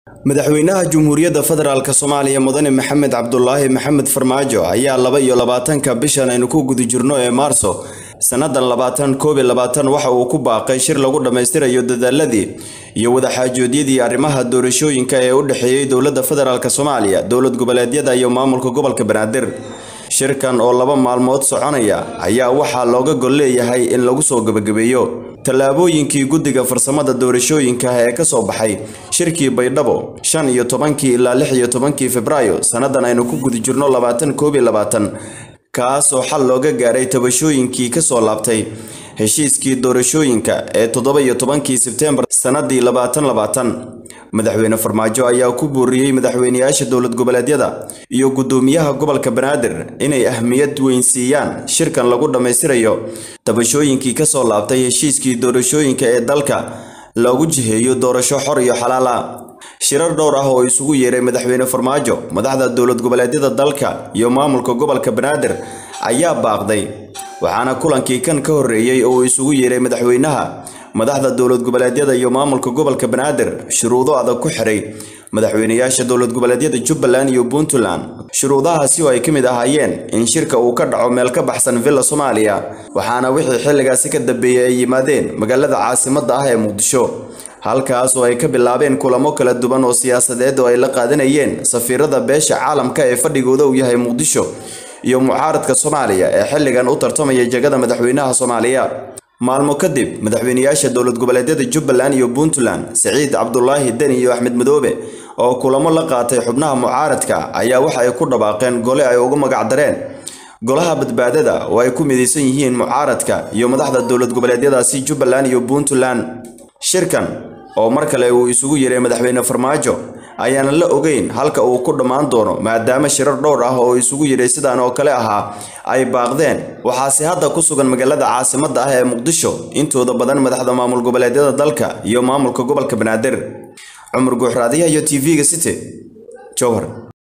madaxweynaha Jamhuuriyadda Federaalka Soomaaliya Mudane Maxamed Cabdulaahi Maxamed Farmaajo ayaa laba iyo labaatanka bishan aynu ku guda jirno ee Maarso sannadan labaatan koob iyo labaatan waxa uu ku baaqay shir lagu dhammaystirayo dadaaladii iyo wadaxaajoodyadii arrimaha doorashooyinka ee u dhexeeyey dowladda federaalk Soomaaliya dowlad goboleedyada iyo maamulka gobolka Banaadir shirkan oo laba maalmood soconaya ayaa waxaa looga gol leeyahay in lagu soo gabagabeeyo tallaabooyinkii guddiga farsamada doorashooyinka ee ka soo baxay shirkii baydhabo shan iyo tobankii ilaa lix iyo tobankii febraayo sannadan aynu ku guda jirno labaatan koob iyo labaatan kaas oo xal looga gaaray tabashooyinkii ka soo laabtay heshiiskii doorashooyinka ee toddoba iyo tobankii sebteembar sannadii labaatan labaatan madaxweyne farmaajo ayaa ku buuriyey madaxweyneyaasha dowlad goboleedyada iyo guddoomiyaha gobolka banaadir inay ahmiyad weyn siiyaan shirkan lagu dhammaystirayo tabashooyinkii ka soo laabtay heshiiskii doorashooyinka ee dalka loogu jiheeyo doorasho xor iyo xalaal ah shirar dhowr ah oo isugu yeeray madaxweyne farmaajo madaxda dowlad goboleedyada dalka iyo maamulka gobolka banaadir ayaa baaqday waxaana kulankii kan ka horreeyey oo uu isugu yeeray madaxweynaha madaxda dowlad goboleedyada iyo maamulka gobolka banaadir shuruudo adag ku xiray madaxweyneyaasha dowlad goboleedyada jubbaland iyo puntland shuruudahaasi oo ay ka mid ahaayeen in shirka uu ka dhaco meel ka baxsan villa soomaaliya waxaana wixii xilligaasi ka dambeeyey ay yimaadeen magaalada caasimadda ah ee muqdisho halkaas oo ay ka bilaabeen kulamo kala duwan oo siyaasadeed oo ay la qaadanayeen safiirada beesha caalamka ee fadhigooda uu yahay muqdisho iyo mucaaradka soomaaliya ee xilligan u tartamaya jegada madaxweynaha soomaaliya maalmo kadib madaxweyneyaasha dowlad goboleedyada jubbaland iyo puntland siciid cabdulaahi deni iyo axmed madoobe oo kulamo la qaatay xubnaha mucaaradka ayaa waxa ay ku dhawaaqeen gole ay ugu magacdareen golaha badbaadada oo ay ku midaysan yihiin mucaaradka iyo madaxda dowlad goboleedyadaasi jubbaland iyo puntland shirkan oo mar kale uu isugu yeeray madaxweyne farmaajo ayaana la ogeyn halka uu ku dhammaan doono maadaama shirar dhowr ah oo isugu yeeray sidaan oo kale ahaa ay baaqdeen waxaase hadda ku sugan magaalada caasimadda ah ee muqdisho intooda badan madaxda maamul goboleedyada dalka iyo maamulka gobolka banaadir cumar guuxraadiyaha iyo t v-ga city jowhar